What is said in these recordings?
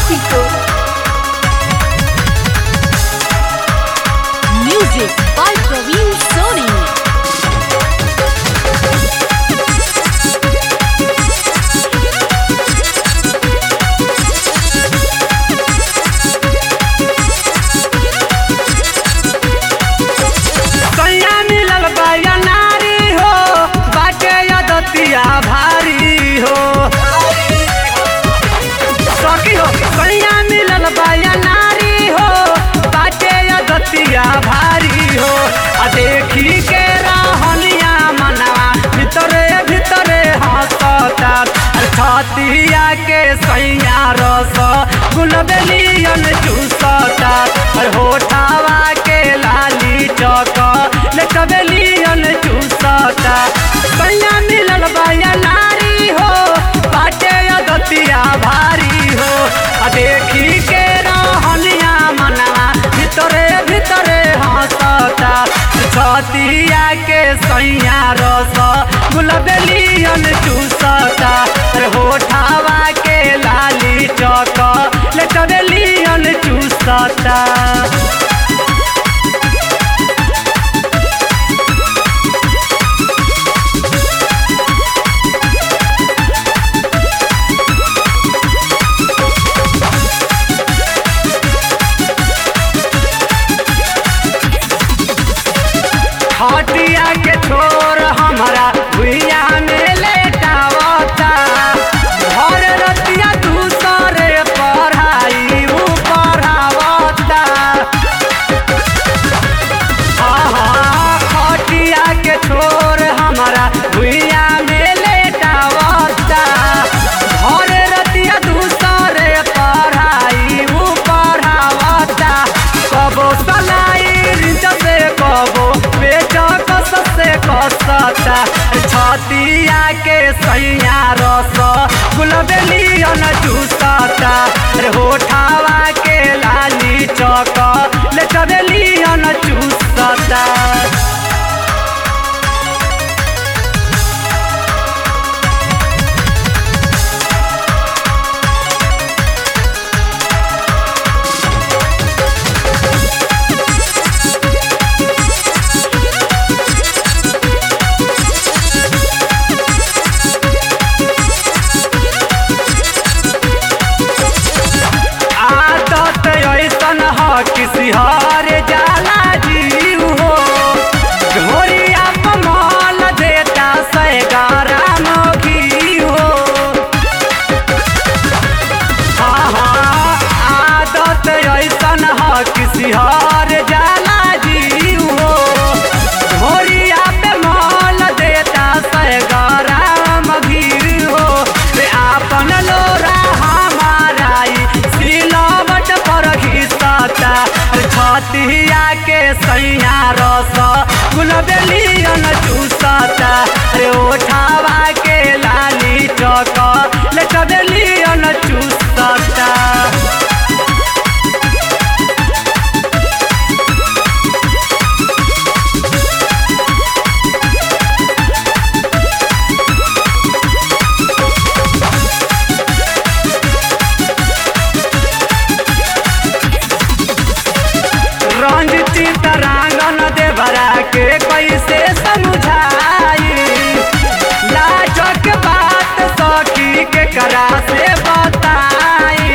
Hajipur. Music by Praveen Soni. कन्या मिलल बया नारी हो बाटे यदतिया भारी हो सखी हो कन्या मिलल बया नारी हो बाटे यदतिया भारी हो आ देखी के रहनिया मनवा भितरे भितरे हंसता छतिया के सैया रस गुलबेलियन चूसता और होठावा के लाली चौक लचबेलियन चूसता कन्या मिलल बया नारी हो बाटे अदतिया भारी हो आ देखी के रहनिया मनवा भितरे भितरे हंसता छतिया के सैया रस गुलबेलियन चूसता अरे होठावा के लाली चौक लचबेलियन चूसता हटिया के छोर हमारा भुइया में लेटावता घर रतिया दूसरे पढ़ाई ऊ पढ़ावता हटिया के छोर हमारा भुइया में लेटावता घर रतिया दूसरे पढ़ाई ऊ पढ़ावता कबो सलाई रिंच से कबो बेच कस से कसता छतिया के सैया रस गुलबेलियन चूसता रे होठावा के लाली चौक ले चबेलियन चूसता आदत ऐसन ह किसी हर जाला जीव हो घोरिया पमाल देता सैगारा मोगी हो हाँ हाँ आदत ऐसन ह किसी हर जाला जीव हो घोरिया पे माल देता सैगारा मघी हो रे आपन लोरा हमारा ई सिलावट पर घिसता छतिया के सैया रस गुलबेलियन चूसता रे ओठावा के लाली चौक ले चबेलियन चूसता रंजित तरांगन देवरा के कैसे समझाई लाजक बात सखी के करा से बताई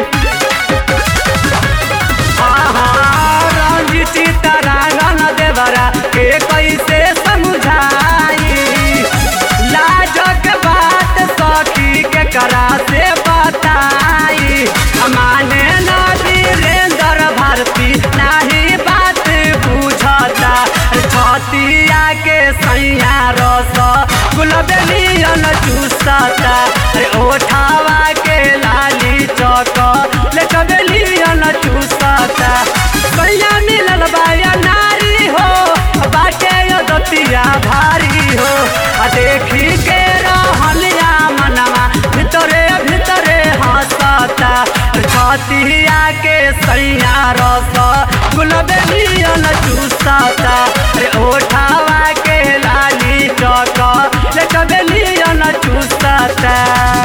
रंजित तरांगन देवरा के कैसे समझाई लाजक बात सखी के करा से बताई माने न वीरेंद्र भारती नाही बात बुझता छतिया के सैया रस गुलबेलियन चूसता रे ओठावा के लाली चौक ले चबेलियन चूसता सैया मिलल बाया नारी हो बाटे दतिया भारी हो आ देखी के रहलिया मनवा भितरे भितरे हंसता छतिया के सैया रस गुलबेलियन चूसता रे ओठावा के लाली चौक ले चबेलियन चूसता